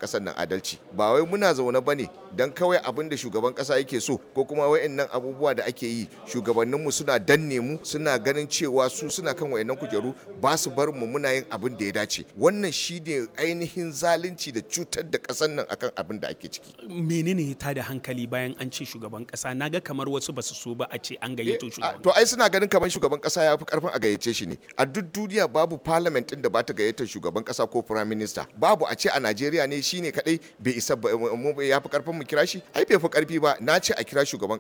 kasar nan adalci ba wai muna zaune bane dan kawai abin da shugaban kasa yake so ko kuma wayannan abubuwa da ake yi shugabanninmu suna danne mu suna ganin cewa su suna kan wayannan kujeru ba su bar mu muna yin abin da ya dace wannan shine ainihin zalunci da cutar da kasar nan akan abin da ake ciki menene ya tada hankali bayan an ce shugaban kasa naga kamar wasu basu so ba a ce an gayyato shugaban to ai suna ganin kamar shugaban kasa ya fi karfin a gayyace shi ne a duk duniya babu parliament din da ba ta gayyatar shugaban kasa ko prime minister babu a ce a Najeriya ne shine kadai bai isa ya fi karfin mu kira shi ai bai fi karfi ba na ce a kira shugaban